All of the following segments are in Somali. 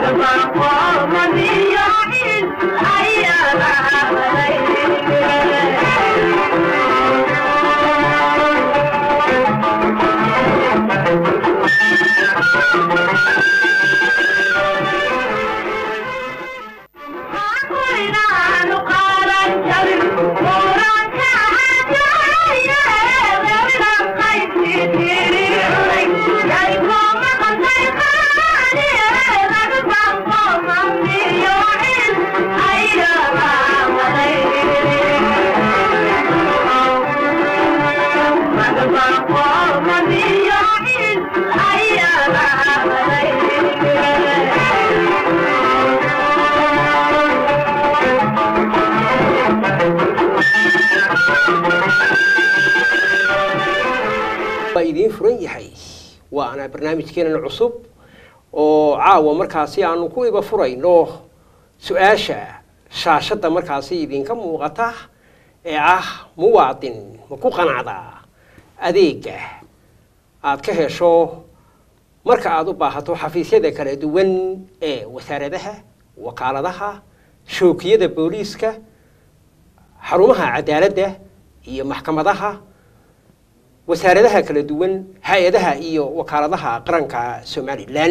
waa idiin furan yahay waana barnaamijkeenan cusub oo caawa markaasi aanu ku iba furayno su-aasha shaashadda markaasi idinka muuqata ee ah muwaadin ma ku qanacdaa adeega aad ka hesho marka aad u baahato xafiisyada kala duwan ee wasaaradaha wakaaladaha shookiyada booliiska xarumaha cadaaladda iyo maxkamadaha wasaaradaha kala duwan hay-adaha iyo wakaaladaha qaranka somalilan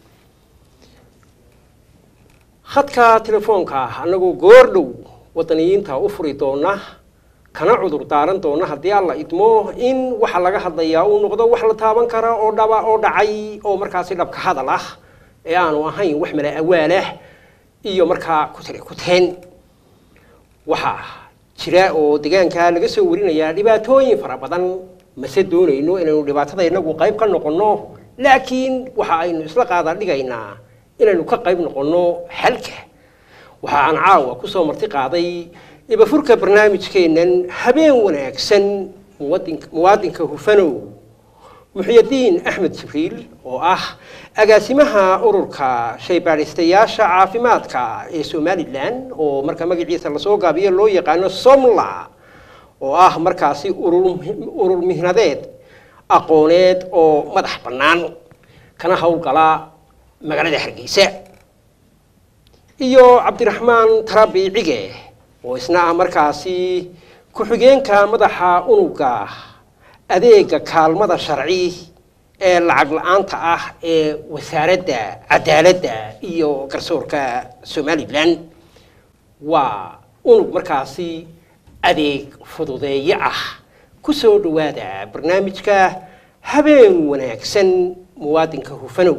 khadka telefoonka annagoo goordhow wadaniyiinta u furi doona kana cudur daaran doona haddii alla idmo in waxa laga hadlayaa uu noqdo wax la taaban kara oo dhaba oo dhacay oo markaasi dhabka hadal ah ee aanu ahayn wax mala awaalah iyo markaa kutire kuteen waxaa jira oo deegaanka laga soo warinayaa dhibaatooyin fara badan mase doonayno inaynu dhibaatada inagu qayb ka noqonno laakiin waxa aynu isla qaada dhigaynaa inaynu ka qayb noqonno xalka waxa aan caawa kusoo marti qaaday ibafurka barnaamijkeennan habeen wanaagsan muwadin- muwaadinka hufanow muxyadiin axmed jibriil oo ah agaasimaha ururka shaybaadhistayaasha caafimaadka ee somalilan oo marka magaciisa lasoo gaabiyo loo yaqaano somla oo ah markaasi urur urur mihnadeed aqooneed oo madax bannaan kana howlgala magaalada hargeysa iyo cabdiraxmaan tarabi cige oo isna ah markaasi ku-xigeenka madaxa unuga adeega kaalmada sharci ee lacag la-aanta ah ee wasaaradda cadaaladda iyo garsoorka somalilan waa unug markaasi adeeg fududeeye ah ku soo dhowaada barnaamijka habeen wanaagsan muwaadinka hufanow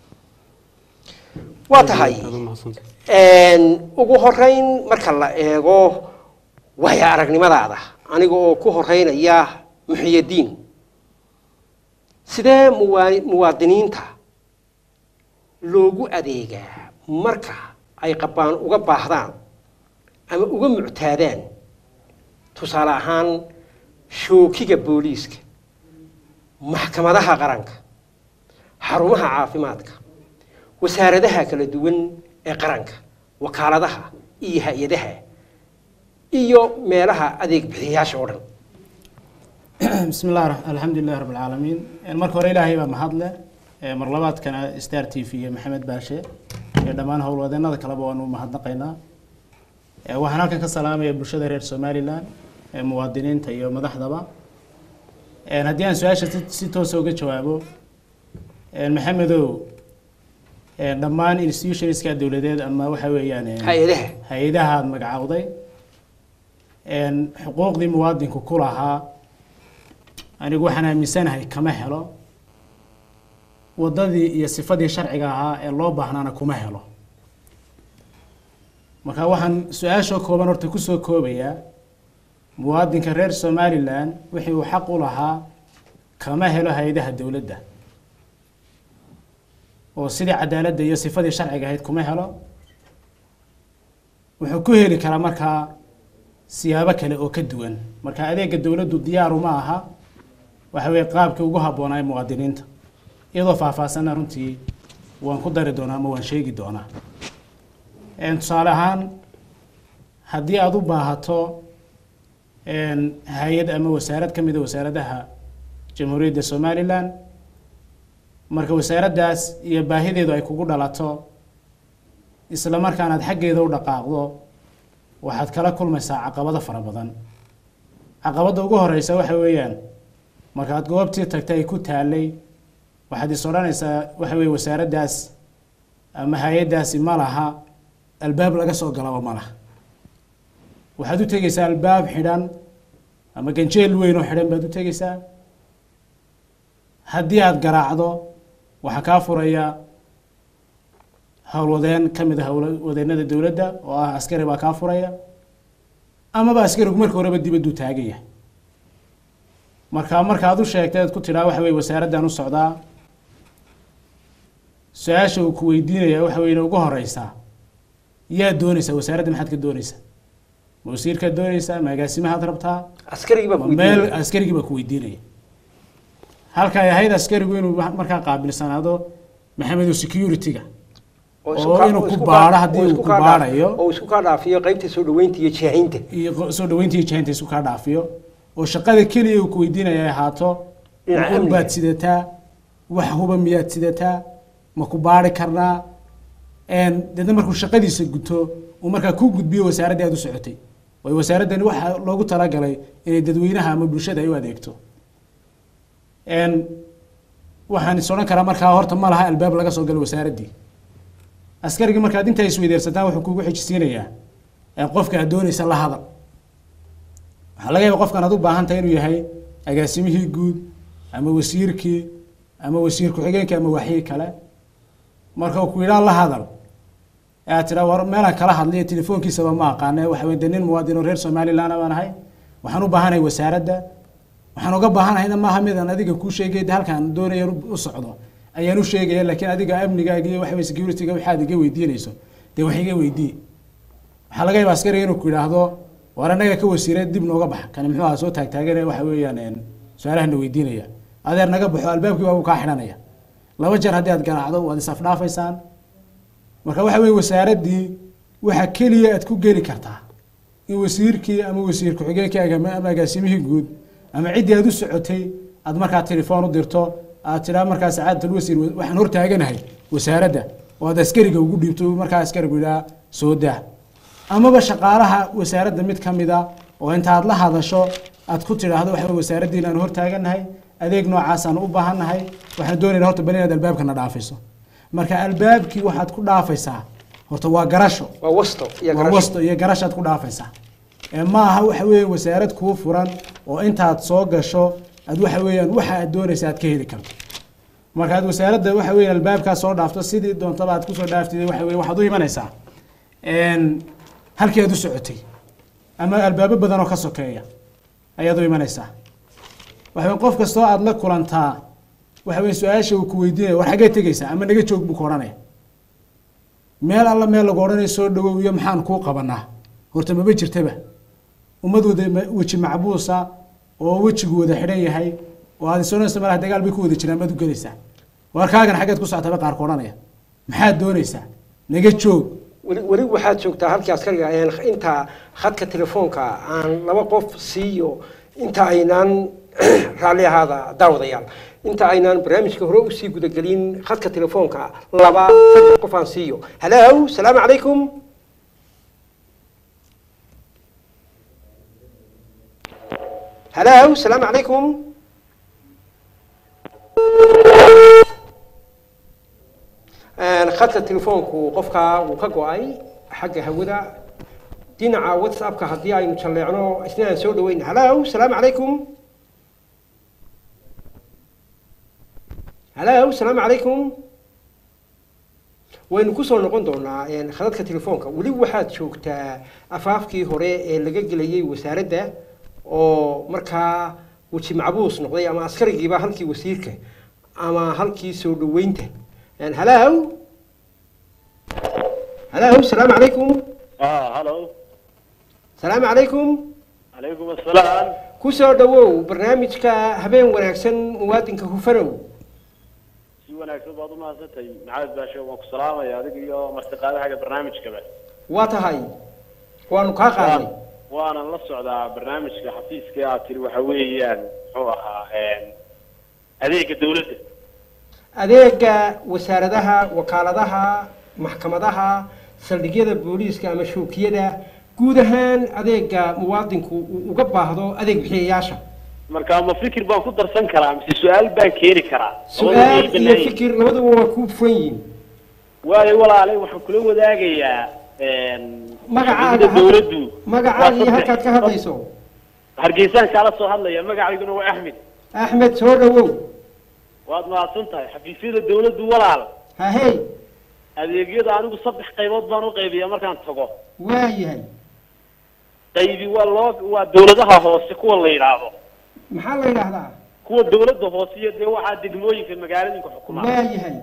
waa tahay ugu horeyn marka la eego waaya aragnimadaada aniga oo ku horeynaya muxiyadiin sidee muwaa muwaadiniinta loogu adeegaa marka ay qabaan uga baahdaan ama uga muctaadaan tusaale ahaan shookiga booliiska maxkamadaha qaranka xarumaha caafimaadka wasaaradaha kala duwan ee qaranka wakaaladaha iyo hay-adaha iyo meelaha adeeg bixiyayaasha oo dhan بسم الله الرح- الحمد لله رب العالمين marka hore ilaahay baa mahad leh Ee, mar labaadkana star t v iyo maxamed baashe iyo dhammaan howlwadeenada kaleba waanu mahadnaqaynaa Ee, waxaan halkan ka salaamaya bulshada reer somalilan ee muwaadiniinta iyo madaxdaba Ee, haddii aan su-aasha si- si toosa uga jawaabo Ee, maxamedow ee, dhammaan institutionska dowladeed ama waxa weeyaan ee, hay-adaha hay-adaha aad magacowday Een, xuquuqdii muwaadinku ku lahaa anigu waxaan aaminsanahay kama helo waddadii iyo sifadii sharciga ahaa ee loo baahnaana kuma helo marka waxaan su-aashoo kooban horta kusoo koobayaa muwaadinka reer somalilan wixii uu xaq u lahaa kama helo hay-adaha dowladda oo sidii cadaaladda iyo sifadii sharciga ahayd kuma helo wuxuu ku heli karaa markaa siyaabo kale oo ka duwan marka adeega dowladdu diyaaru ma aha waxa weeye qaabkii ugu habboonaa ee muwaadiniinta iyadoo faahfaahsanna runtii waan ku dari doonaa ama waan sheegi doonaa Een, tusaale ahaan haddii aada u baahato een, hay-ad ama wasaarad ka mid a wasaaradaha jamhuuriyadda somalilan marka wasaaraddaas iyo baahideedu ay kugu dhalato isla markaanaad xaggeeda u dhaqaaqdo waxaad kala kulmaysaa caqabado fara badan caqabadda ugu horeysa waxa weeyaan markaad goobtii tagtay ay ku taalay waxaad is odhanaysaa waxa weye wasaaraddaas ama hay-addaasi ma laha albaab laga soo galaba ma laha waxaad u tegeysaa albaab xidhan ama ganjeel weyn oo xidhan baad u tegeysaa haddii aada garaacdo waxaa kaa furaya howlwadeen ka mid a howlwadeennada dowladda oo ah askari baa kaa furaya amaba askarigu marka horeba dibadduu taagan yahay marka markaad u sheegtay aad ku tidhaa waxa weye wasaaraddan u socdaa su-aasha uu ku weydiinaya waxa weye ugu horeysaa yaa doonaysaa wasaaradda maxaad ka doonaysaa ma wasiirkaad doonaysaa ma agaasimahaad rabtaa askarigii baa ma ku meel weydiinaya. askarigii baa ku weydiinaya halka ay ahayd askarigu inuu markaa qaabilsanaado maxamedu security-ga oo isku oo ka- inuu oo ku isku baadho ka- haddii oo uu isku ku ka dhaaf- baadhayo. oo isku ka dhaafiyo qaybta soo dhaweynta iyo jeexinta iyo qo- soo dhaweynta iyo jahinta isku kaa dhaafiyo oo shaqada keliya uu ku weydiinaya ay ahaato Dhinaca ma ul amniga. baad sidataa wax huba miyaad sidataa ma ku baari karnaa een deedna markuu shaqadiisa guto uu markaa ku gudbiyo wasaaraddii aad u socotay waayo wasaaraddani waxaa loogu talagalay inay dadweynaha ama bulshada ay u adeegto een waxaan is odhan karaa markaa horta ma laha albaab laga soo galo wasaaraddii askarigii markaad intaa isweydeersataan wuxuu kugu xijisiinayaa ee qofka aad doonaysa la hadal waxaa laga yaaba qofkan aad u baahan tahay inuu yahay agaasimihii guud ama wasiirkii ama wasiir ku-xigeenkii ama waxii kale marka uu ku yidhaa la hadal ee aad tidhaa war meelaan kala hadlayo telefoonkiisaba ma aqaane waxa weye de nin muwaadin oo reer somaliland baan ahay waxaan u baahanahay wasaaradda waxaan uga baahanahayna maaha midaan adiga kuu sheegay de halkaan doonaya u socdo ayaan u sheegaya laakiin adiga amnigaaga iyo waxa weye security-ga waxaad iga weydiinayso dee wax iga weydii waxaa laga yaaba askariga inuu ku yidhaahdo war annaga ka wasiire dib nooga bax kani muxuu ahaa soo taagtaagane waxa weeyaan een, su-aalahana weydiinaya adeer naga baxo albaabkii waa uu kaa xidhanaya laba jeer haddii aad garaacdo waad isafdhaafaysaan marka waxa weye wasaaraddii waxa keliya aad ku geli kartaa in wasiirkii ama wasiir ku-xigeenkii aga- ama agaasimihii guud ama ciddii aad u socotay aad markaa telefoon u dirto aad tidhaa markaa sacaadatul wasiir wa- waxaan hortaaganahay wasaaradda oo aad askariga ugu dhiibto markaa askarigu yidhaha soo daa amaba shaqaalaha wasaaradda mid ka mid a oo intaad la hadasho aad ku tidhaahdo waxa weye wasaaraddiina aan hortaaganahay adeeg noocaasaan u baahannahay waxaan doonaynaa horta bal inaad albaabkana dhaafiso marka albaabkii waxaad ku dhaafaysaa horta waa garasho waa wasto iyo waa garasho. wasto iyo garashaad ku dhaafaysaa ee ma aha waxa weeye wasaarad kuu furan oo intaad soo gasho aad waxa weeyaan waxa aad doonaysa aad ka heli karto markaad wasaaradda waxa weeye albaabkaa soo dhaafto sidii doontaba aad kusoo dhaaftid waxa weye waxaad u imanaysaa een, halkii aad u socotay ama albaabo badan oo ka sokeeya ayaad u imanaysaa waxa weye qof kastoo aad la kulantaa waxa weye su-aasha uu ku weydiinaya war xaggee tegaysaa ama naga joog buu ku odhanaya meel alla meel lagu odhanayo soo dhawow iyo maxaan kuu qabanaa horta maba jirtaba ummad wada ma- weji macbuusa oo wejigu wada xidhan yahay oo aad isonaysa malaha dagaal bay ku wada jiraan maad u gelaysaa warkaagan xaggeed ku socotaba qaar ku odhanaya maxaad doonaysaa naga joog weli weli waxaad joogtaa halkii askariga ayaan inta khadka telefoonka aan laba qof siiyo inta aynaan raalli ahaada daawadayaal inta aynaan barnaamijka hore usii gudagelin khadka telefoonka laba saddex qof aan siiyo halow salaamu calaykum halow salaamu calaykum Een, khadka telefoonku qofka wuu ka go-ay xagga hawada dhinaca whatsappka haddii aynu jalleecno isna aan soo dhaweyn halow salaamu calaykum halow salaamu calaykum waynu kusoo noqon doonaa een, khadadka telefoonka weli waxaad joogtaa afaafkii hore ee laga gelayay wasaaradda oo markaa weji macbuus noqday ama askarigiiba halkii wasiirka ama halkii soo dhaweynta Een, halow halow salaamu calaykum اه هلو salaamu calaykum عليكم السلام kusoo dhawow barnaamijka habeen wanaagsan muwaadinka hufanow si wanaagsan baad u mahadsantay maxamed baashe waan ku salaamaya adiga iyo martiqaadahaga barnaamijkaba waa tahay waanu kaa qaadnay waanan la socdaa barnaamijka xafiiska aad tiri waxa weeyaan muxuu ahaa adeega dawladda adeega wasaaradaha wakaaladaha maxkamadaha saldhigyada booliiska ama shookiyada guud ahaan adeega muwaadinku uu uga baahdo adeeg bixiyayaasha marka ma fikir baan ku darsan karaa mise su-aal baan keeni karaa su-aal iyo fikir labaduba waa ku furan yihiin waayo walaale waxaan kula wadaagayaa magacaaga xisbiyada dawladdu magacaaga iyo waa halkaad ka saddex- hadlayso hargeysaan kaala soo hadlaya magacayguna waa axmed axmed soo dhawow waad mahadsan tahay xafiisyada dawladdu walaal hahey adeegyada anigu saddex qaybood baan u qaybiya markaan tago waa yahay qaybi waa loo waa dawladaha hoose kuwa la yidhaahdo maxaa la yidhaahdaa kuwa dawladda hoose iyo dee waxaa degmooyinka magaaladinka xukumaa waa yahay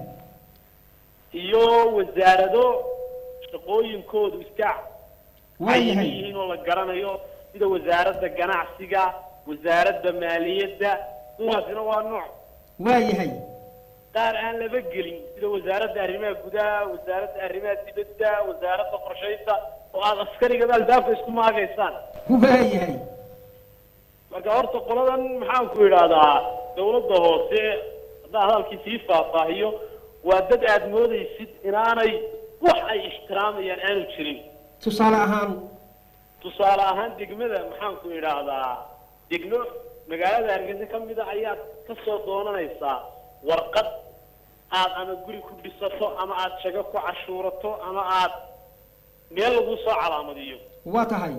iyo wasaarado shaqooyinkoodu iska waa cayiman yahay yihiin oo la garanayo sida wasaaradda ganacsiga wasaaradda maaliyadda kuwaasina waa nooc waa yahay qaar aan laba gelin sida wasaaradda arrimaha gudaha wasaaradda arrimaha dibadda wasaaradda qorshaynta oo aad askarigaba albaabka isku maagaysaan waa yahay marka horta qoladan maxaan ku idhaahdaa dawladda hoose haddaan hadalkii sii faahfaahiyo waa dad aad moodaysid inaanay wax ay ixtiraamayaan aanu jirin tusaale ahaan tusaale ahaan degmada maxaan ku idhaahdaa degmo magaalada hargeysa ka mid a ayaad ka soo doonanaysaa warqad aad ama guri ku dhisato ama aad shago ku cashuurato ama aad meel lagu soo calaamadiyo waa tahay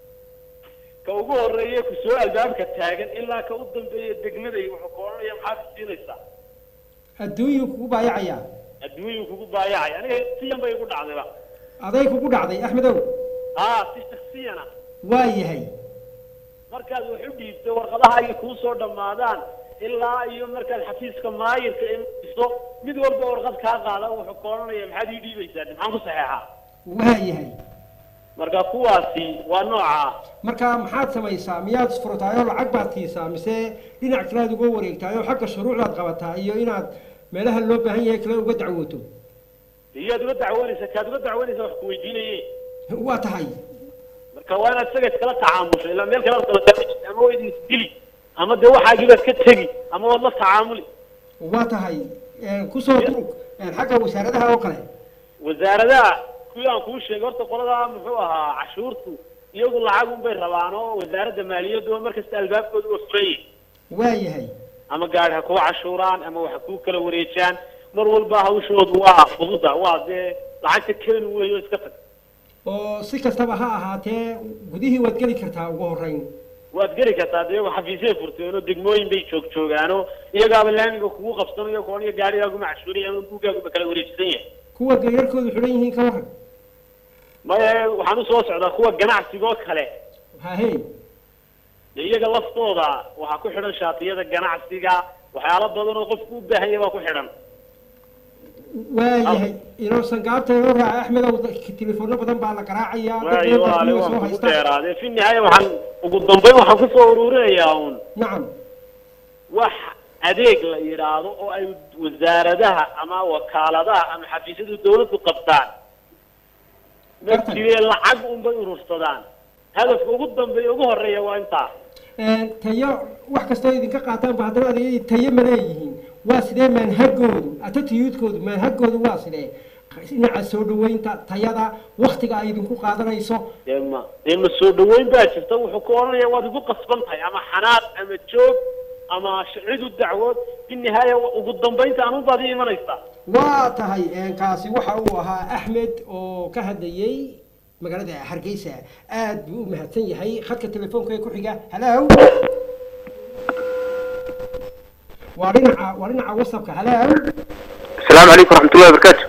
ka ugu horeeye ku soo albaabka taagan ilaa ka u dambeeya degmaday wuxuu ka odhanaya maxaad siinaysaa adduunyuu kugu baayacayaa adduunyuu kugu baayacay aniga siyan bay igu dhacdayba aday kugu dhacday axmedow haa si shaksiyana waa yahay markaad wax u dhiibto warqadaha ay kuu soo dhammaadaan ilaa iyo markaad xafiiska maayirka iso mid walba warqad kaa qaada wuxuu ka odhanaya maxaad ii dhiibaysaa maxaan ku saxeexaa waa yahay marka kuwaasi waa nooca marka maxaad samaysaa miyaad furataayoo lacag baad siisaa mise dhinac kalead uga wareegtaayoo xagga shuruucdaad qabataa iyo inaad meelaha loo baahan yahay kale uga dacwooto iyaad uga dacwanaysa kaad uga dacwanaysa wax ku weydiinaye waa tahay marka waa inaad isaga iskala tacaamusho ilaa meel kale aad kala taagaysid ama waa idin isdili ama dee waxaagiibaad ka tegi ama waad la tacaamuli waa tahay kusoo durug xagga wasaaradaha oo kale wasaaradaha kuwii aan kuu sheegay horta qoladaa muxuu ahaa cashuurtu iyagu lacag unbay rabaan oo wasaaradda maaliyaddu markasta albaabkooda waa furan yihin waa yahay ama gaari ha kuu cashuuraan ama wax kuu kala wareejaan mar walba hawshoodu waa fududa waa dee lacagta keenu weeyo iska tag oo si kastaba ha ahaatee gudihii waad geli kartaa ugu horreyn waad geli kartaa de iyagu xafiisay furteen oo degmooyin bay joog joogaan oo iyagaaba laamiga kugu qabsanayo koon iyo gaarigaaguma cashuuriya ama buuggaaguma kala wareejisan yahay kuwa garyarkoodu xidhan yihiin ka waran maya waxaan usoo socdaa kuwa ganacsigoo kale hahey de iyaga laftooda waxaa ku xidhan shaatiyada ganacsiga waxyaalo badan oo qofku u baahan yahay baa ku xidhan waa yahay inoosan gaabta inoo raaca axmedow telefoonno badan baa la garaacayaa dad waayo badan baa walaale kuwa waan soo kugu haysta dheeraade fi nihaaya waxaan ugu dambeyn waxaan kusoo ururinayaa uun nacam wax adeeg la yidhaahdo oo ay wasaaradaha ama wakaaladaha ama xafiisyadu dawladdu qabtaan ma Tartan. jiree lacag unbay urursadaan hadafka ugu dambeeya ugu horeeya waa intaa tayo wax kastoo idinka qaataanba haddana adeegyadii tayo ma leeyihiin waa sidee maanhagoodu atatiyuudkoodu maanhagoodu waa sidee dhinaca soo dhaweynta tayada waktiga ay idinku qaadanayso dee ma dee ma soo dhaweyn baa jirta wuxuu ku odhanaya waad igu qasban tahay ama xanaaq ama joog ama sh- cid u dacwood fi nihaaya ugu dambeynta anun baad ii imanaysaa waa tahay kaasi waxa uu ahaa axmed oo ka hadlayey magaalada hargeysa aad buu u mahadsan yahay khadka telefoonka ee ku xiga halow waa dhinaca waa dhinaca whatsappka halow السلام عليكم ورحمة الله وبركاته.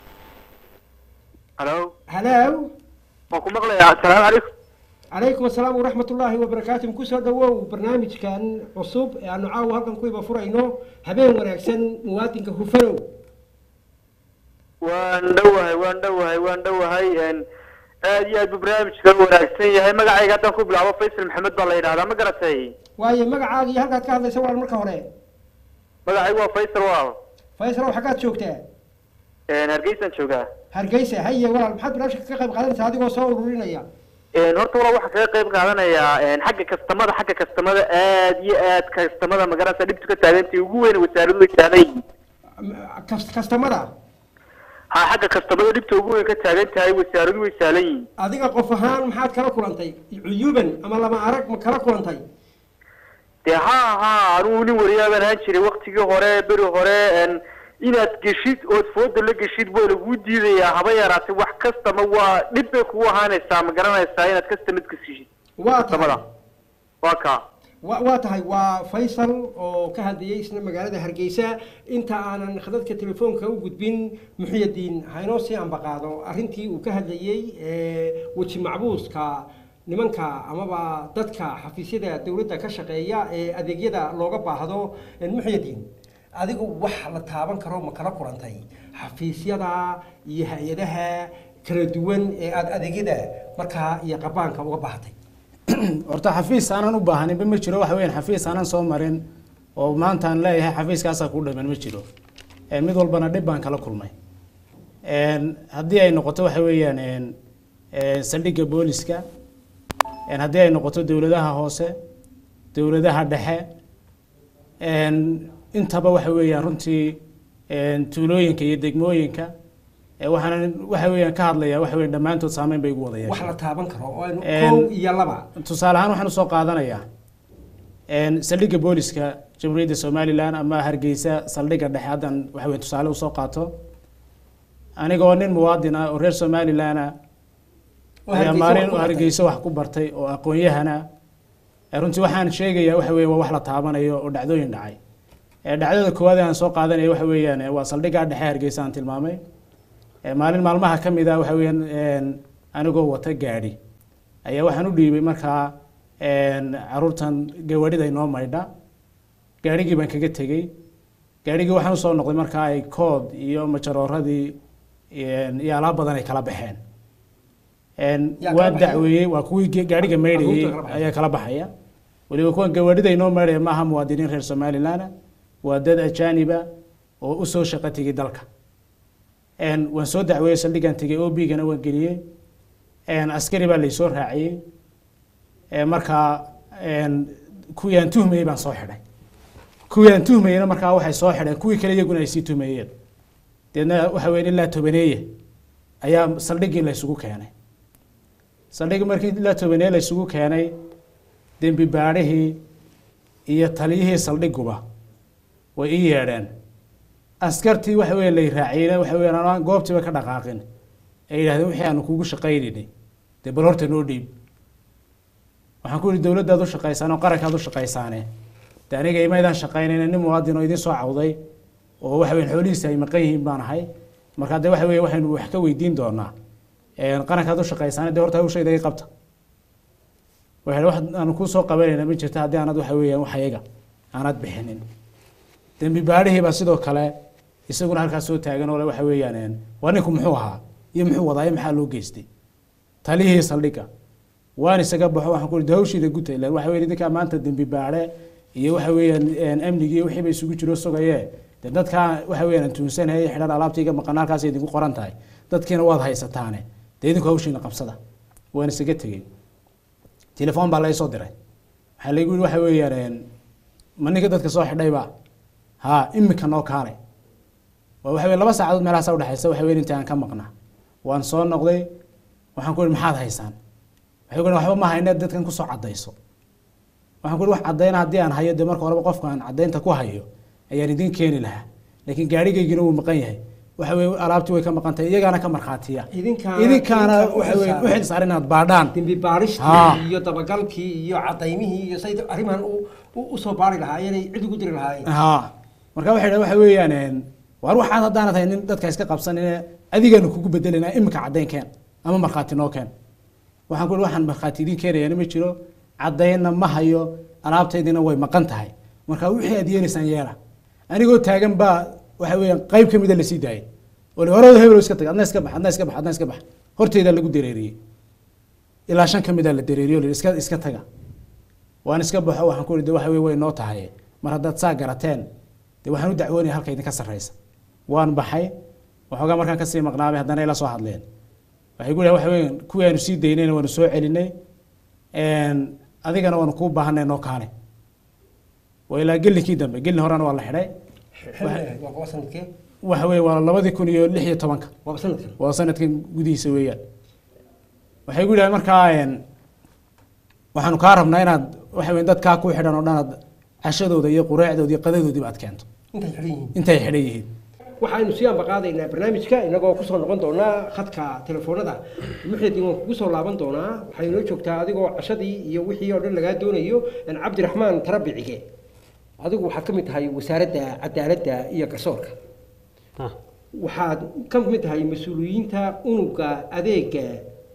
الو halow وكم مغلى السلام عليكم. calaykum asalaam waraxmat ullaahi wabarakaatu kusoo dhawow barnaamijkan cusub ee aanu caawa halkan ku iba furayno habeen wanaagsan muwaadinka hufanow waan dhowahay waan dhowahay waan dhowahay een aad iyo aad buu barnaamijka u wanaagsan yahay magacayga haddaan ku bilaabo faysal maxamed baa la yidhahdaa ma garatay waayo magacaaga iyo halkaad ka hadlaysa waa marka hore magacaygu waa faysal waaw faysalow xaggaad joogtaa een hargeysaan joogaa hargeysa haye walaal maxaad barnaamijka ka qayb qaadanaysaa adigoo soo ururinaya een horta walaa waxaan kaga qayb qaadanayaa een xagga kastamada xagga kastamada aad iyo aad kastamada magaranaysa dhibtu ka taagantay ugu weyn wasaaraduhu taagan yihiin kas- kastamada ha xagga kastamada dhibta ugu weyn ka taagan tahay wasaaradu way sahlan yihiin adiga qof ahaan maxaad kala kulantay cuyuban ama lama arag ma kala kulantay dee ha ha anugu nin wariyaabaan ahaan jiray waktigii hore beri hore en inaad geshid ood fooda la geshid waa laguu diidayaa haba yaraatay wax kastama waa dhib bay kugu ahaanaysaa ma garanaysaa inaad kastamad ka siishid waa kastamada tahay waa kaa wa waa tahay waa faysal oo ka hadlayay isna magaalada hargeysa inta aanan khadadka telefoonka u gudbin muxiyadiin haynoo sii ambaqaado arrintii uu ka hadlayey ee, weji macbuuska nimanka amaba dadka xafiisyada dowladda ka shaqeeya ee adeegyada looga baahdo ee, muxiyadiin adigu wax la taaban karo ma kala kulantay xafiisyada iyo hay-adaha kala duwan ee aada adeegyada markaa iyo qabaanka uga baahatay horta xafiis aanan u baahaninba ma jiro waxa weeyaan xafiis aanan soo marin oo maanta aan leeyahay xafiiskaasaa ku dhaman ma jiro Een, mid walbana dhib baan kala kulmay Een, haddii ay noqoto waxa weeyaan een, een, saldhigga booliska Een, haddii ay noqoto dowladaha hoose dowladaha dhexe Een, intaba waxa weeyaan runtii een, tuulooyinka iyo degmooyinka Ee, waxaan waxa weeyaan ka hadlayaa waxa weeyaan dhammaantood saameyn bay igu wada yeesheen wax la taaban karo oo aynu Een, kow iyo laba tusaale ahaan waxaan usoo qaadanayaa een, saldhigga booliska jamhuuriyadda somalilan ama hargeysa saldhigga dhexe haddan waxa weeye tusaale usoo qaato anigoo nin muwaadin ah oo reer somalilan ah oo ayaa Hargeysa maalin wax ku oo bartay. hargeysa wax ku bartay oo aqoon-yahana Ee, runtii waxaan sheegayaa waxa weeye waa wax la taabanayo oo dhacdooyin dhacay Ee, dhacdada koowaad ee aan soo qaadanaya waxa weeyaan ee, waa saldhigga dhexe hargeysa aan tilmaamay Ee, maalin maalmaha ka mid ah waxa weeyaan een, anigoo wata gaadhi ayaa waxaan u dhiibay markaa een, caruurtan gawaadhida inoo maydha gaadhigii baan kaga tegey gaadhigii waxaan usoo noqday markaa ay kood iyo majarooradii een, iyo alaab badan ay kala baxeen Een, Yaa kala waan baxay? dacweeyey waa kuwii ge- gaadhiga maydhayey Caruurta kala baxay. ayaa kala baxaya weliba kuwan gawaadhida inoo maydhaya maaha muwaadiniin reer somalilan waa dad ajaaniba oo usoo shaqo tegay dalka Een, waan soo dacweeyey saldhiggaan tegey o b-gana waan geliyey Een, askari baa laysoo raaciyey Ee, markaa een, kuwii aan tuhmayey baan soo xidhay kuwii aan tuhmayeyna markaa waxay soo xidheen kuwii kale iyaguna ay sii tuhmayeen deedna waxa weeye ilaa tobaneeye ayaa saldhiggii la isugu keenay saldhiggii markii ilaa tobaneeye la isugu keenay dembi baadhihii iyo taliyihii saldhiguba way ii yeedheen askartii waxa weeye lay raaciyeyna waxa weeye aan goobtiiba ka dhaqaaqin ay yidhahdeen wixii aanu kugu shaqaynaynay dee bal horta noo dhiib waxaan ku yidhi dowladdaad u shaqaysaan oo qarankaad u shaqaysaane de aniga imaydaan shaqaynayna nin muwaadin oo idin soo cawday oo waxa weeye xoolihiisa ay maqan yihiin baan ahay marka de waxa weeye waxaynu wax ka weydiin doonaa Een, qarankaad u shaqaysaane dee horta hawshayda ii qabta waxay wax aanu kuu soo qabanayna ma jirta haddii aanad waxa weeyaan wax ayaga aanad bixinin dembi baadhihii baa sidoo kale isaguna halkaas soo taagan oo le waxa weeyaan een, waa ninku muxuu ahaa iyo muxuu wadaa iyo maxaa loo geystay talihii saldhigga waan isaga baxo waxaan ku ihi hawshiida guta ilaan waxa weeye idinkaa maanta dembi baadhe iyo waxa weeyaan een, amnigii wixii ba isugu jiro sugaye de dadkaa waxa weeyaan aan tuunsanayay xidhan alaabtayga maqan halkaas ay idinku qoran tahay dadkiina waad haysataane dee idinku hawshiina qabsada waan isaga tegey telefoon baa laysoo diray waxaa laygu yihi waxa weeyaan een, ma ninka dadka soo xidhayba ha imika noo kaalay waa waxa weye laba saacadood meelahaasa udhexaysa waxa weye inta aan ka maqnaa waan soo noqday waxaan ku ihi maxaad haysaan waxay ku ihi waxba ma hayne dadkan kusoo cadayso waxaan ku ihi wax cadayna haddii aan hayo dee marka horeba qofka aan cadaynta ku hayo ayaan idin keeni lahaa laakiin gaadhigaygina wuu maqan yahay waxa weye alaabtii way ka maqan tahay iyagaana ka markhaatiya Idinkaana- idinkaana idinka u waxa weye xilsaaran. u xilsaaran inaad baadhaan dembi baadhistii Haa. iyo dabagalkii iyo cadaymihii iyo say arrimahan u- u- usoo baari lahaayeen ay cid ugu diri lahaayeen haa marka waxay dhaha waxa weeyaan een, waar waxaad haddaanad hay nin dadka iska qabsanine adigaanu kugu bedelanaa imika caddayn keen ama markhaati noo keen waxaan ku ihi waxaan markhaati idin keenayana ma jiro caddaynna ma hayo alaabtaydina way maqan tahay marka wixii aad yeelaysaan yeela anigoo taagan baa waxa weeyaan qayb ka mida lasii daayay oo la horada hebel iska tag adna iska bax adna iska bax adna iska bax horteydaa lagu dareeriyey ilaa shan ka mida la dareeriyo la yidhi iska iska taga waan iska baxo waxaan ku ihi de waxa weye way noo tahay mar haddaad saa garateen de waxaan u dacwoonaya halka idinka sarreysa waan baxay waxoogaa markaan kasii maqnaabay haddana ila soo hadleen waxay ku waxa weeye kuwii aanu sii daynayna waanu soo celinay Een, adigana waanu kuu baahanay noo kaale waa ilaa gellinkii dambe gelin horena waa la xidhay xilli waa kuwa sanadkee waxa weeye waa labadii kun iyo lix iyo tobanka waaba sanadkan waa sanadkan gudihiisa weeyaan waxay gu yidhahdeen markaa een, waxaanu kaa rabnaa inaad waxa weeye dadkaa ku xidhan oo dhan aad cashadooda iyo qureecdooda iyo qadadoodiiba aad keento intay xidhan yihiin intay xidhan yihiin waxaynu sii ambaqaadaynaa barnaamijka inagoo kusoo noqon doonaa khadka telefoonada muxidin waan kugu soo laaban doonaa waxay inoo joogtaa adigoo cashadii iyo wixii oo dhan lagaa doonayo in cabdiraxmaan tarabicige adigu waxaad ka mid tahay wasaaradda cadaaladda iyo garsoorka Ah, waxaad ka mid tahay mas-uuliyiinta unuga adeega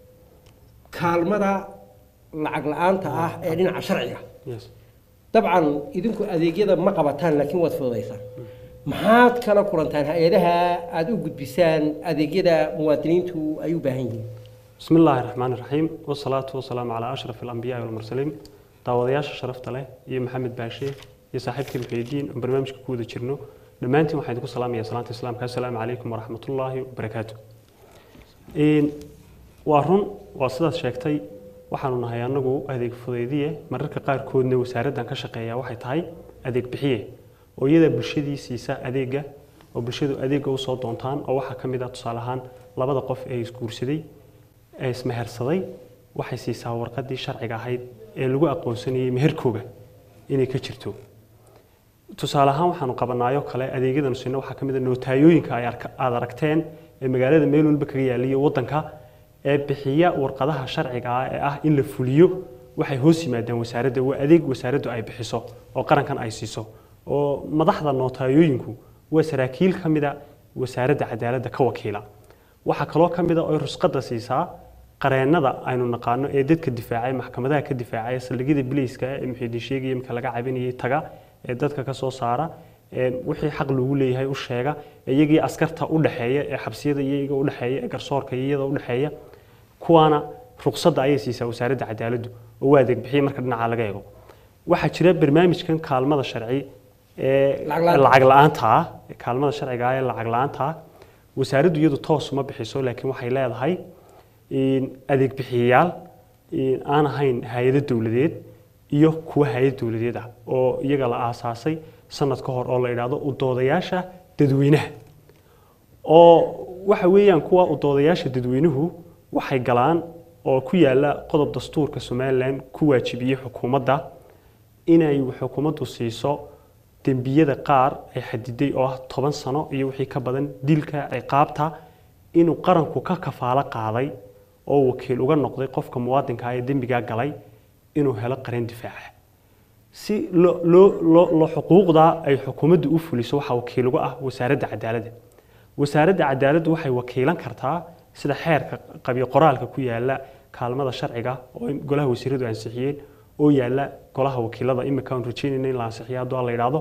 kaalmada lacag la-aanta ah ee dhinaca sharciga yes. dabcan idinku adeegyada ma qabataan laakiin waad fududaysaan maxaad kala kulantaan hay-adaha aada u gudbisaan adeegyada muwaadiniintu ay u baahan yihiin بسم الله الرحمن الرحيم والصلاة والسلام على أشرف الأنبياء والمرسلين daawadayaasha sharafta leh iyo maxamed baashe iyo saaxiibkii muxiidiin oo barnaamijka ku wada jirno dhammaantiin waxaan idinku salaamaya salaanta islaamka assalaamu calaykum waraxmatullaahi wabarakaatu Een, waa run waa sidaad sheegtay waxaanu nahay anagu adeeg fudaydiye mararka qaarkoodna wasaaraddan ka shaqeeya waxay tahay adeeg bixiye oo iyada bulshadii siisa adeega oo bulshadu adeega usoo doontaan oo waxaa ka mid ah tusaale ahaan labada qof ee isguursaday ee ismehersaday waxay siisaa warqadii sharciga ahayd ee lagu aqoonsanayay meherkooga inay ka jirto tusaale ahaan waxaanu qabanaayo kale adeegyadanu sino waxaa ka mid a nootayooyinka ay arka- aad aragteen ee magaalada meel walba kaga yaaliyo wadanka ee bixiya warqadaha sharciga ah ee ah in la fuliyo waxay hoos yimaadaan wasaaradda waa adeeg wasaaraddu ay bixiso oo qarankan ay siiso oo madaxda nootayooyinku waa saraakiil ka mida wasaaradda cadaaladda ka wakiila waxaa kaloo ka mid a oo rusqadda siisaa qareennada aynu naqaano ee dadka difaacay maxkamadaha ka difaacay saldhigyada bileyska ee muxiidiin sheegaya marka laga cabinayay taga ee dadka ka soo saara ee wixii xaq lagu leeyahay u sheega iyagii askarta u dhaxeeya ee xabsiyada iyaga u dhaxeeya ee garsoorka iyada u dhaxeeya kuwaana ruqsadda ayay siisaa wasaaradda cadaaladdu oo waa adeeg bixiya marka dhinaca laga eego waxaa jira barnaamijkan kaalmada sharci ee Lacag la'aanta. lacag la'aanta ah ee kaalmada sharciga ah ee lacag la'aanta ah wasaaraddu iyadu toos uma bixiso laakiin waxay leedahay in adeeg bixiyayaal in aan ahayn hay-ado dowladeed iyo kuwa hay-ad dowladeed ah oo iyaga la aasaasay sanad ka hor oo la idhaahdo udoodayaasha dadweynaha oo waxa weeyaan kuwa udoodayaasha dadweynuhu waxay galaan oo ku yaala qodob dastuurka somalilan ku waajibiyey xukuumadda inay xukuumaddu siiso dembiyada qaar ay xadiday oo ah toban sano iyo wixii ka badan dilka ciqaabta inuu qaranku ka kafaalo qaaday oo wakiil uga noqday qofka muwaadinka ah ee dembigaa galay inuu helo qareen difaaca si loo loo- loo loo xuquuqda ay xukuumaddu u fuliso waxaa wakiil uga ah wasaaradda cadaaladda wasaaradda cadaaladdu waxay wakiilan kartaa sida xeerka qabyo qoraalka ku yaala kaalmada sharciga oo in golaha wasiiradu ansixiyeen oo yaala golaha wakiilada imika aan rajeynayna in la ansixiyo hadduu alla yidhaahdo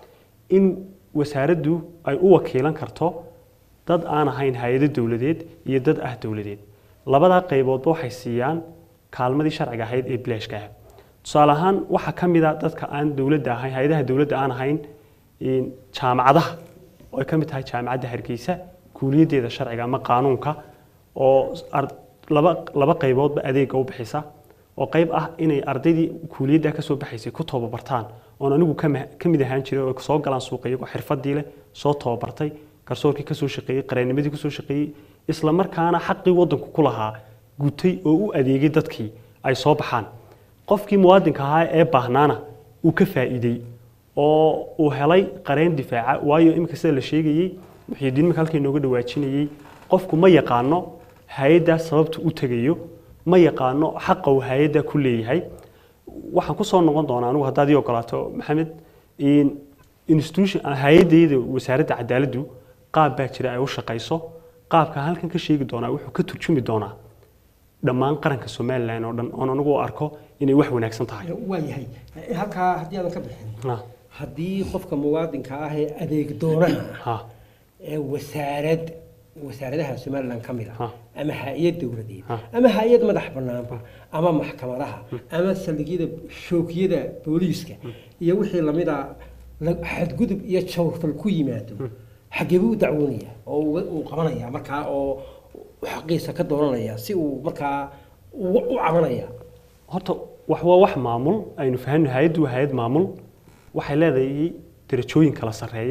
in wasaaraddu ay u wakiilan karto dad aan ahayn hay-ado dowladeed iyo dad ah dowladeed labadaa qayboodba waxay siiyaan kaalmadii sharciga ahayd ee bilaashka ah tusaale ahaan waxaa ka mid a dadka aan dowladda ahayn hay-adaha dowladda aan ahayn in jaamacadaha oo ay ka mid tahay jaamacadda hargeysa kuuliyaddeeda sharciga ama qaanuunka oo ar- laba laba qayboodba adeega u bixisa oo qayb ah inay ardaydii kuuliyadda ka soo baxaysay ku tababartaan oon anigu ka ma- ka mid ahaan jiray oo soo galaan suuqa iyagoo xirfadii leh soo tababartay garsoorkii ka soo shaqeeyey qareennimadii ku soo shaqeeyey isla markaana xaqii waddanku ku lahaa gutay oo u adeegay dadkii ay soo baxaan qofkii muwaadinka ahaa ee baahnaana uu ka faa'iidey oo uu helay qareen difaaca waayo iminka sida la sheegayey muxiidiin marka halkii nooga dhawaajinayey qofku ma yaqaano hay-addaa sababta u tegayo ma yaqaano xaqa uu hay-addaa ku leeyahay waxaan ku soo noqon doonaa anigu haddaad ii ogolaato maxamed in institution hay-addayda wasaaradda cadaaladdu qaab baa jira ay u shaqayso qaabka halkan ka sheegi doonaa wuxuu ka turjumi doonaa dhammaan qaranka somalilan oo dhan oon anigu u arko inay wax wanaagsan tahay waa yahay halkaa haddii aadan ka bixin Ha, haddii qofka muwaadinka ah ee adeeg doonaha ha, ee wasaarad wasaaradaha somaliland ka mid Ha. ah ama hay-ad dowladeed Ha. ama hay-ad madax banaanba ama maxkamadaha ama saldhigyada shookiyada booliiska iyo wixii lamida la- xadgudub iyo jawrfal ku yimaado xagee buu u dacwoonaya oo uga- uu qabanaya markaa oo xaqiisa ka doonanaya si uu markaa u u cabanaya horta wax waa wax maamul aynu fahanno hay-addu waa hay-ad maamul waxay leedahay darajooyin kala sarreeya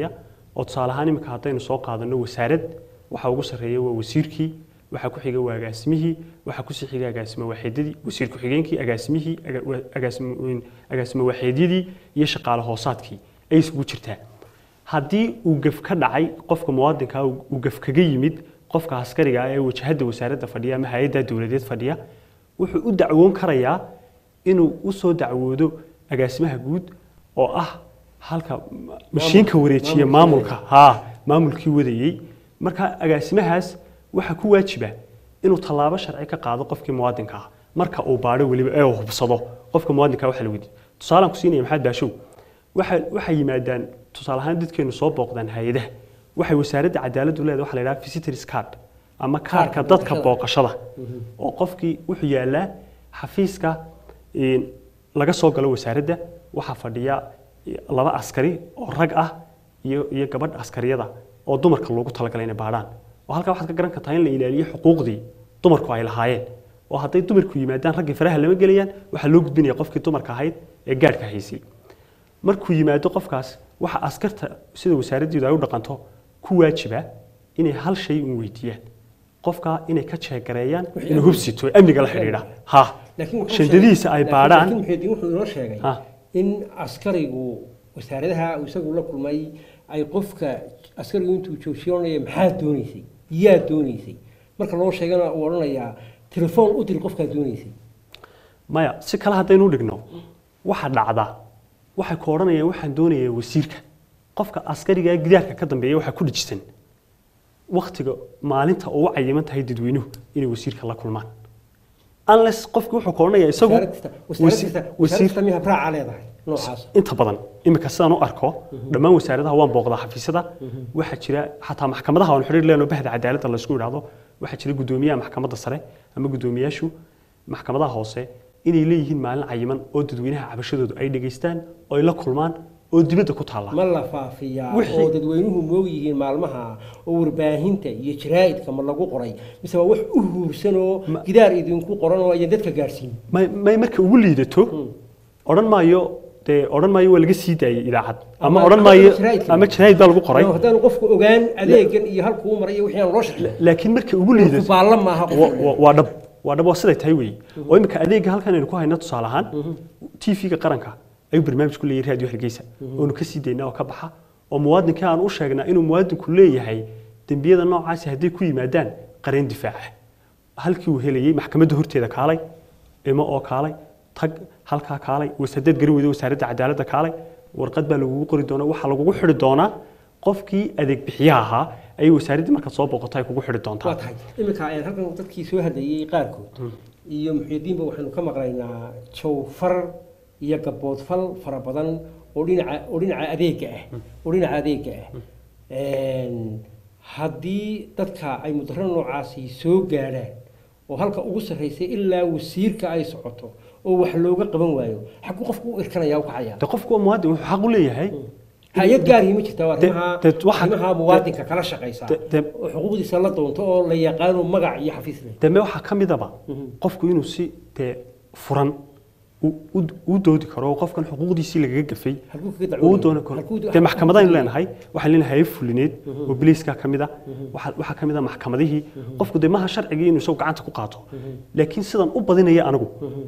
oo tusaale ahaan iminka haddaynu soo qaadano wasaarad waxa ugu sarreeya waa wasiirkii waxaa ku xiga waa agaasimihii waxaa kusii xiga agaasimo waaxeedyadii wasiir ku-xigeenkii agaasimihii aga- wa- agaasimo agaasimo waaxeedyadii iyo shaqaale hoosaadkii ay isugu jirtaa haddii uu gaf ka dhacay qofka muwaadinka uu gaf kaga yimid qofka askariga ah ee wajahada wasaaradda fadhiya ama hay-adda dowladeed fadhiya wuxuu u dacwoon karayaa inuu u soo dacwoodo agaasimaha guud oo ah halka mashiinka wareejiya maamulka haa maamulkii wadayey marka agaasimahaas waxaa ku waajiba inuu tallaabo sharci ka qaado qofkii muwaadinka ah marka uu baadho weliba ee uu hubsado qofka muwaadinka waxa la weydiiyo tusaalaan ku siinaya maxamed baashow waxa waxay yimaadaan tusaale ahaan dadkeenu soo booqdaan hay-adaha waxay wasaaradda cadaaladdu leedahay waxa la yidhaha visitors card ama kaarka dadka booqashada oo qofkii wuxuu yaalaa xafiiska een, laga soo galo wasaaradda waxaa fadhiya laba askari oo rag ah iyo iyo gabadh askariyada oo dumarka loogu talagalay inay baadhaan oo halkaa waxaad ka garan kartaa in la ilaaliyo xuquuqdii dumarku ay lahaayeen oo hadday dumarku yimaadaan raggii faraha lama gelayaan waxaa loo gudbinaya qofkii dumarka ahayd ee gaadhka haysay markuu yimaado qofkaas waxa askarta sida wasaaraddeedu ay u dhaqanto ku waajiba inay hal shay un weydiiyaan qofka inay ka jeegareeyaan inuu hubsito ee amniga la xidhiidha ha laakiin wuxuu shandadiisa sheegay- ay laakiin- baadhaan laakiin muxuudiin wuxuu inoo sheegay Ha. in askarigu wasaaradaha uu isagu la kulmay ay qofka askarigu intuu joogsiyoonaya maxaa doonaysay yaa doonaysay marka loo sheegana uu odhanayaa telefoon u dir qofkaa doonaysay maya si kale haddaynu u dhigno waxa dhacda waxay ku odhanayaan waxaan doonayaa wasiirka qofka askariga gidaarka ka dambeeya waxaa ku dhijisan waktiga maalinta ugu cayiman tahay dadweynuhu inay wasiirka la kulmaan unless qofki wuxuu ku odhanayaa isagu wasaarad kasta wasaarad wasi- kasta wasiir wasaarad kasta miyaa raaca leedahay noocaas inta badan iminka sidaan u arko dhammaan wasaaradaha waan booqdaa xafiisyada waxaa jira xataa maxkamadaha aan xiriir leenoo bahda cadaaladda la isku idhaahdo waxaa jira guddoomiyaha maxkamadda sare ama guddoomiyaashu maxkamadaha hoose inay leeyihiin maalin cayiman oo dadweynaha cabashadoodu ay dhegaystaan oo ay la kulmaan oo dibadda ku taalla ma la faafiyaa Wixii- oo dadweynuhu moog yihiin maalmaha oo warbaahinta iyo jaraa'idka ma lagu qoray mise waa wax u huursan oo gidaar idinku qoran oo ayaan dadka gaadhsiin may may marka ugu liidato odhan maayo dee odhan maayo waa laga sii daayay idaacad ama Ama- odhan ama maayo jaraa'idka. ama jaraa'id baa lagu qoray Iyo haddaanu qofku ogaan adeegan iyo halkuu maray iyo wixii aan loo shaqeyn laakiin marka ugu liidato baalla maaha qof wa- wa- waa dhab waa dhab waa siday tahay weeye oo imika adeega halkan aynu ku hayno tusaale ahaan tv-ga qaranka ayuu barnaamij ku leeyahay raadiyo hargeysa oonu ka sii daynaa oo ka baxa oo muwaadinkii aan u sheegnaa inuu muwaadinku leeyahay dembiyada noocaasi hadday ku yimaadaan qareen difaaca halkii uu helayey maxkamadda horteeda kaalay imo oo kaalay tag halkaa kaalay wasaadeed garan weyda wasaaradda cadaaladda kaalay warqad baa lagugu qori doonaa waxaa lagugu xidhi doonaa qofkii adeeg bixiyaha ahaa ayay wasaaraddii markaad soo booqato ay kugu xidhi waa doontaa tahay iminka ayaan halkan dadkii soo hadlayey qaarkood iyo muxyidiinba waxaynu ka maqlaynaa jawfar iyo gaboodfal fara badan oo dhinaca oo dhinaca adeega ah oo dhinaca adeega ah Een, haddii dadka ay mudaro noocaasi soo gaadhaan oo halka ugu sarreysay ilaa wasiirka ay socoto oo wax looga qaban waayo xaguu qofku u irkanaya u kacaya de qofku waa muwaadin wuxuu xaq u leeyahay hay-ad gaarihii ma jirta waa De- arrimaha de- waxa- arrimaha muwaadinka kala shaqaysa de- de- oo xuquuqdiisa la doonto oo la yaqaano magac iyo xafiis leh deme waxaa ka midaba qofku inuu si dee furan u- u- u doodi karo oo qofkan xuquuqdiisii lagaga gafay Halkuu kaga uu dacwoonaya? dooni karo Halkuu- dee maxkamadaynu leenahay waxaan leenahay hayb fulineed oo biliiskaa ka mid a waxaa waxaa ka mid a maxkamadihii qofku dee maha sharcigii inuu isagu gacanta ku qaato laakiin sidan u badinaya anigu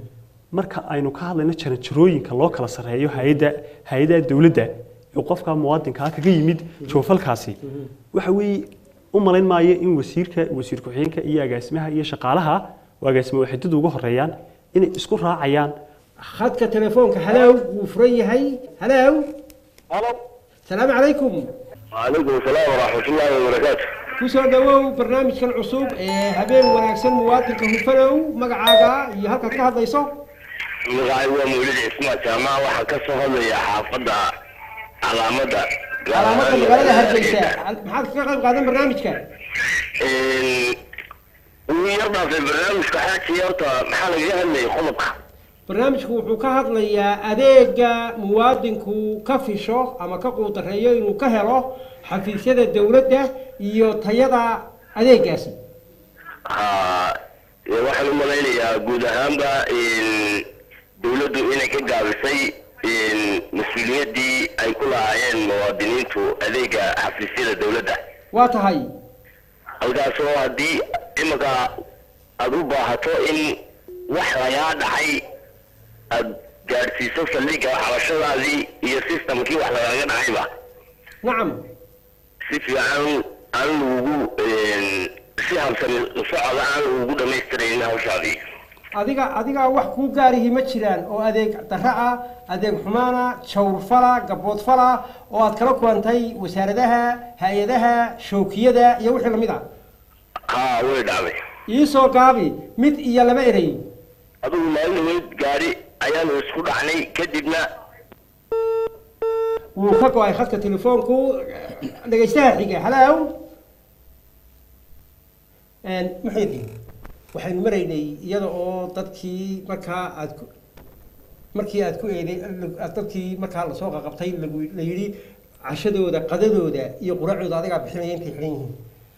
marka aynu ka hadlayno jaranjarooyinka loo kala sarreeyo hay-adda hay-adaha dowladda ee qofka muwaadinkaa kaga yimid joofalkaasi waxa weeye u malayn maayo in wasiirka wasiir ku-xigeenka iyo agaasimaha iyo shaqaalaha oo agaasimo waxidadu uga horeeyaan inay isku raacayaan khadka telefoonka halaaw wuu furan yahay halaaw halo salaamu calaykum وعليكم السلام ورحمة الله وبركاته kusoo dhawow barnaamijkan cusub ee habeen wanaagsan muwaadinka hufanow magacaaga iyo halkaad ka hadlayso magacay waa mawlid cismaan jaamac waxaa ka soo hadlaya xaafadda calaamada calaamada magaalada hargeysa maxaad kaga qayb qaadan barnaamijka ugu yar dhaafay barnaamijka xaaji horta maxaa lagaga hadlayay qodobka barnaamijku wuxuu ka hadlayaa adeega muwaadinku ka fisho ama ka quudareeyo inuu ka helo xafiisyada dowladda iyo tayada adeegaasi ha ee waxaan u malaynayaa guud ahaanba dawladdu inay ka gaabisay mas-uuliyaddii ay ku lahaayeen muwaadiniintu adeega xafiisyada dowladda waa tahay halkaasoo haddii iminka aada u baahato in wax lagaa dhacay aada gaadhsiiso saldhigga xabashadaadii iyo systemkii wax lagaaga dhacayba nacam si fiican aan lagugu si habsami socda aan lagugu dhamaystirayn hawshaadii adiga adiga wax kuu gaarihi ma jiraan oo adeeg darro ah adeeg xumaana jawrfala gaboodfala oo aad kala kulantay wasaaradaha hay-adaha shookiyada iyo wixii lamid ah haa way dhacday iisoo gaabi mid iyo laba erey adigu maalin dhaweyd gaadhi ayaanu isku dhacnay kadibna wuu ka go-ay khadka telefoonku dhegaystaha xiga halow muxiidiin waxaynu maraynay iyada oo dadkii markaa aad ku markii aad ku eeday aad dadkii markaa lasoo qaqabtay lagu la yidhi cashadooda qadadooda iyo quraacdooda adigaa bixinaya intay xidhan yihiin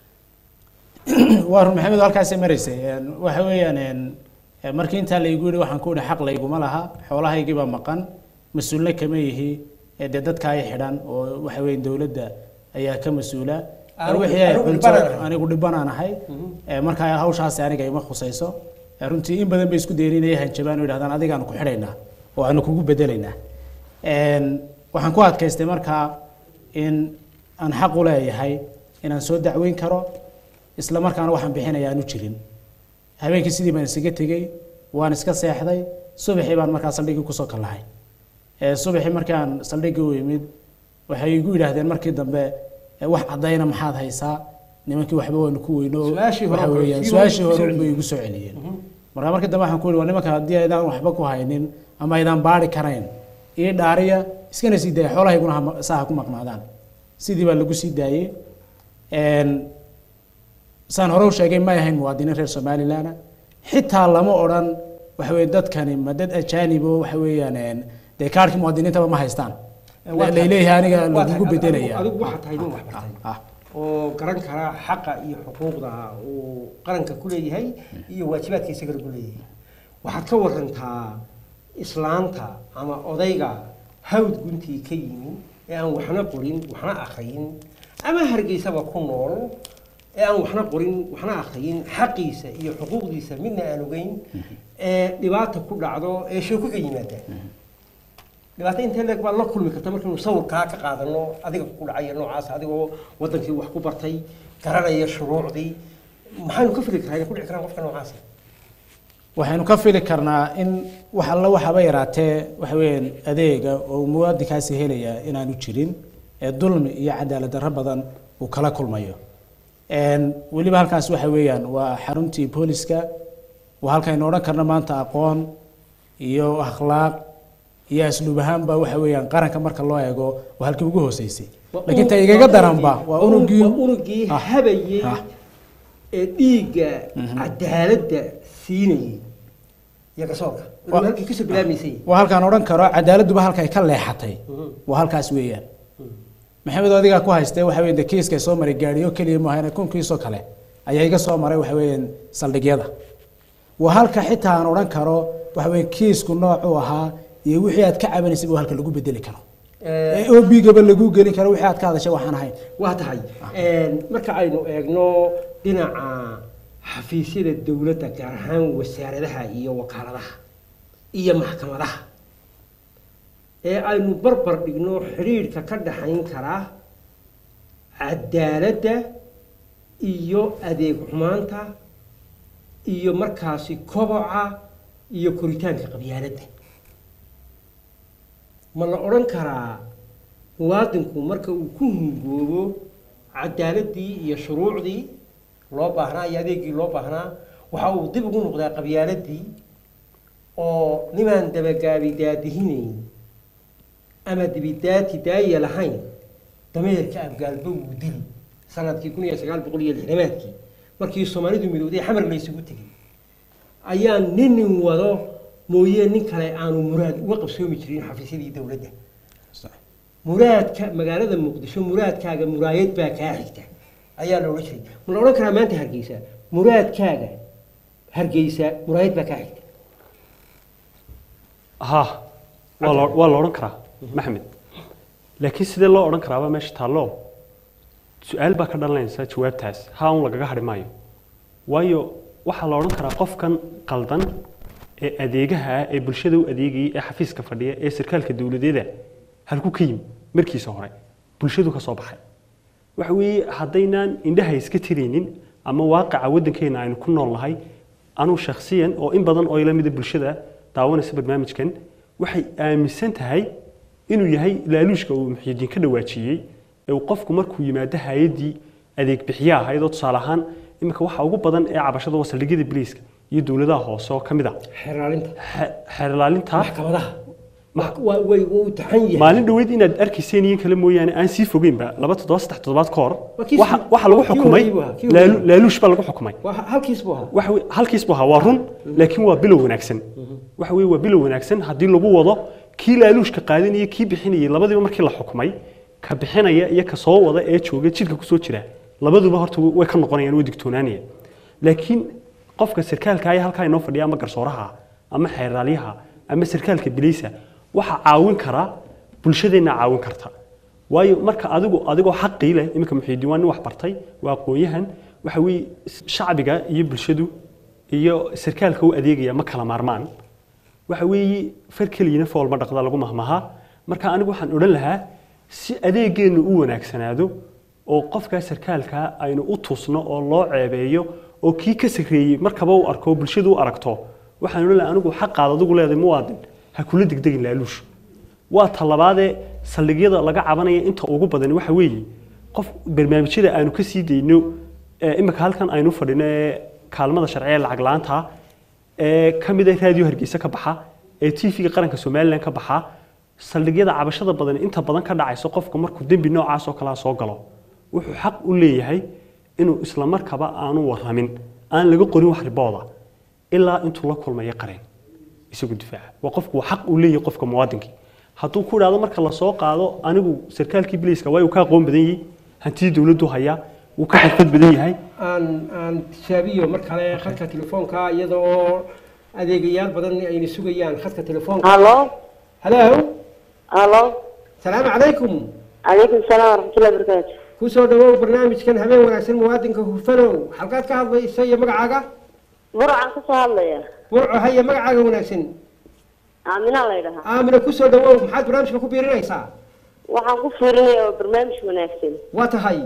waa run maxamed halkaasay maraysay Een, waxa weeyaan een, ee, markii intaa laygu yidhi waxaan ku idhi xaq layguma laha xoolahaygii baa maqan mas-uulna kama yihi ee dee dadka ay xidhan oo waxa weeye dowladda ayaa ka mas-uula Anigu- wixii ay anigu cunto dhibbanaan ahay. anigu dhibanaan ahay Ee, markaa hawshaasi aniga ima khusayso Ee, runtii in badan bay isku dayeen inay hanjabaan oo yidhahdaan adigaanu ku xidhaynaa oo aanu kugu bedelaynaa Een, waxaan ku adkaystay markaa in aan xaq u leeyahay inaan soo dacweyn karo isla markaana waxaan bixinaya aanu jirin habeenkii sidii baan isaga tegey waan iska seexday subaxii baan markaa saldhiggii kusoo kallahay Ee, subaxii markaan saldhiggii u imid waxay igu yidhaahdeen markii dambe "Ee, wax caddayna maxaad haysaa nimankii waxba waanu ku weyno oo Su-aashii hore waxa oo weeyaan kale, su-aashii sii hore hore unbay igu soo celiyeen markaa markii dambe waxaan ku yidhi waa nimanka haddii aydaan waxba ku haynin ama aydaan baari karayn ii dhaariya iskana sii daaya xoolahayguna ha- saa ha ku maqnaadaan sidii baa lagu sii daayey Een, saan hore u sheegay may ahayn muwaadiniin reer somalilan xitaa lama odhan waxa weye dadkani ma dad ajaanibo waxa weeyaan een, dee kaarhkii muwaadiniintaba ma haystaan Waa tahay- layleeyahay aniga waa tahay, lagugu adigu- bedelaya adigu waxaa tahay nin wax bartay Ah, oo garan kara xaqa iyo xuquuqda uu qaranka ku leeyahay iyo waajibaadka isaga lagu leeyahay waxaad ka warantaa islaanta ama odayga hawd guntii ka yimi ee aan waxna qorin waxna akhriyin ama hargeysaba ku nool ee aan waxna qorin waxna akhriyin xaqiisa iyo xuquuqdiisa midna aan ogeyn ee dhibaata ku dhacdo ee sheeko ka yimaada dhibaato intee leeg baa la kulmi karta markaynu sawirkaa ka qaadano adiga ku dhacaya noocaas adigoo wadankii wax ku bartay garanaya shuruucdii maxaynu ka fili karaa inay ku dhici karaan qofka noocaasa waxaynu ka fili karnaa in wax alla waxaba yaraatee waxa weeyaan adeega oo muwaadinkaasi helaya inaanu jirin ee dulmi iyo cadaalad darro badan uu kala kulmayo Een, weliba halkaas waxa weeyaan waa xaruntii booliska waa halkaynu odhan karno maanta aqoon iyo akhlaaq iyo asluub ahaanba waxa weeyaan qaranka marka loo eego waa halkii ugu hooseysay laakiin ta igaga daranba waa unugii waa unugii Ah, habayey ah. ee dhiigga cadaaladda siinayay iyo gasoorka Waa- halkii kasoo bilaamaysay waa halkaan odhan karo cadaaladduba halkay ka leexatay waa halkaas weeyaan maxamed oo adigaa ku haystee waxa weeye dee kiiska soo maray gaadhiyo keliya maaha kun kiisoo kale ayaa iga soo maray waxa weeyaan saldhigyada waa halka xitaa aan odhan karo waxa weeye kiisku noocuu ahaa iyo wixii aad ka cabanaysay buu halka lagu bedeli karo ee obigaba lagu gelin karo wixii aad ka hadashay waxaan ahayn waa tahay marka aynu eegno dhinaca xafiisyada dowladda gaar ahaan wasaaradaha iyo wakaaladaha iyo maxkamadaha ee aynu barbar dhigno xidhiidhka ka dhaxayn kara cadaaladda iyo adeeg xumaanta iyo markaasi koboca iyo koritaanka qabyaaladda ma la odhan karaa muwaadinku marka uu ku hungoobo cadaaladdii iyo shuruucdii loo baahnaa iyo adeegii loo baahnaa waxa uu dib ugu noqdaa qabyaaladii oo nimaan dabagaabi daadihinayn ama dibidaati daaya lahayn dameerka abgaalba wuu dili sanadkii kun iyo sagaal boqol iyo lixdamaadkii markii soomaalidu midowday xamar laysugu tegay ayaa ninin wado mooye nin kale aanu muraad uga qabsoomi jirin xafiisyadii dowladda muraadka magaalada muqdisho muraadkaaga muraayad baa kaa xigta ayaa la odhan jiray ma la odhan karaa maanta hargeysa muraadkaaga hargeysa muraayad baa kaa xigta ha waa la waa la odhan karaa maxamed laakiin sidee loo odhan karaaba meesha taallo su-aal baa ka dhalanaysa jawaabtaas haa un lagaga hadhi maayo waayo waxaa la odhan karaa qofkan qaldan ee adeegaha ah ee bulshada u adeegayay ee xafiiska fadhiya ee sarkaalka dowladeeda halku ka yimi markiisa hore bulshadu ka soo baxay waxa weeye haddaynaan indhaha iska tiraynin ama waaqaca waddankeena aynu ku nool nahay anuu shakhsiyan oo in badan oo ila mida bulshada daawanaysa barnaamijkan waxay aaminsan tahay inuu yahay laaluushka uu muxiidiin ka dhawaajiyey ee uu qofku markuu yimaado hay-addii adeeg bixiye ahayd oo tusaale ahaan iminka waxa ugu badan ee cabashada waa saldhigyada biliiska iyo dowladaha hoose oo ka mid ah xeraalinta Xe- xeer ilaalinta maxkamadaha waa way wuu taxan yahay maalin dhoweyd inaad arkayseen iyo kale mooyaane aan sii fogeynba laba toddoba saddex toddobaad ka hor Waa kii- waxa waxa lagu kii xukumay horreeyay buu ahaa, kii laalu- horreeyay. laaluush baa lagu xukumay waa halkiis buu ahaa waxa weye- halkiis buu ahaa waa run laakiin waa bilow wanaagsan waxa weye waa bilow wanaagsan haddii lagu wado kii laaluushka qaadanaya kii bixinayay labadiiba markii la xukumay ka bixinaya iyo ka soo wada ee jooga jidka kusoo jira labaduba horta way ka noqonayaan way digtoonaanayaan laakiin qofka sarkaalka ayaa halkaa inoo fadhiya ama garsooraha ama xeeraalyaha ama sarkaalka bileysa waxaa caawin kara bulshadeenna caawin karta waayo marka adigu adigoo xaqii leh iminka muxiidiin waa nin wax bartay waa aqoon-yahan waxa weeye shacbiga iyo bulshadu iyo sarkaalka u adeegaya ma kala maarmaan waxa weeye far keliyana fool ma dhaqda lagu mahmaha marka anigu waxaan odhan lahaa si adeegeennu u wanaagsanaado oo qofkaa sarkaalka aynu u tusno oo loo ceebeeyo oo kii ka sarreeyey markaba u arko oo bulshadu u aragto waxaan odhan lahaa anigu xaqaad adigu leedahay muwaadin ha kula degdegin laaluush waa talabaadee saldhigyada laga cabanaya inta ugu badan waxa weeye qof barnaamijyada aanu ka sii dayno ee imika halkan aynu fadhino ee kaalmada sharciga lacag la-aanta ee ka mid ah raadiyo hargeysa ka baxa ee tv-ga qaranka somalilan ka baxa saldhigyada cabashada badan inta badan ka dhacayso qofku markuu dembi noocaas oo kalea soo galo wuxuu xaq u leeyahay inuu isla markaba aanu waramin aan laga qorin wax ribooda ilaa intuu la kulmayo qareen isagu difaaca waa qofku waa xaq uu leeyahay qofka muwaadinkii hadduu ku idhaahdo marka lasoo qaado anigu sarkaalkii biliiska waayu ka aqoon badan yahay hantidii dowladdu hayaa wuu ka xirfad badan yahay aan aan tishaabiyo mar kale khadka telefoonka iyada oo adeegayaal badan ayna sugayaan khadka telefoonka الو halo الو salaamu calaykum عليكم السلام ورحمه الله وبركاته kusoo dhawow barnaamijkan habeen wanaagsan muwaadinka hufanow halkaad ka hadlaysa iyo magacaaga burcan ka soo hadlaya burco haya magacaaga wanaagsan aamina la yidhahaa aamina kusoo dhawow maxaad barnaamijka ku biirinaysaa waxaan ku fiirinaya oo barnaamij wanaagsan waa tahay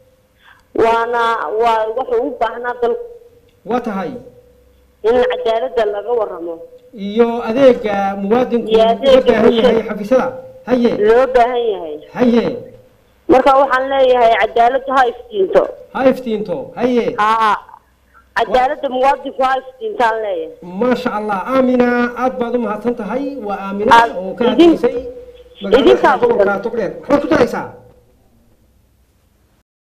waana waa wuxuu u baahnaa dalku waa tahay in cadaaladda laga waramo iyo adeega muwaadinku Iyo uga adeega baahan yahay bulshada. xafiisyada haye loo baahan yahay haye marka waxaan leeyahay cadaaladdu ha iftiinto ha iftiinto haye haa cadaaladda muwaadinku ha iftiintaan leeyahay maasha allah aamina aad baad u mahadsan tahay waa aamina Aad- oo ka idin- hadlaysay idinkaa magaalada gobolka togdheer waxbaad ku daraysaa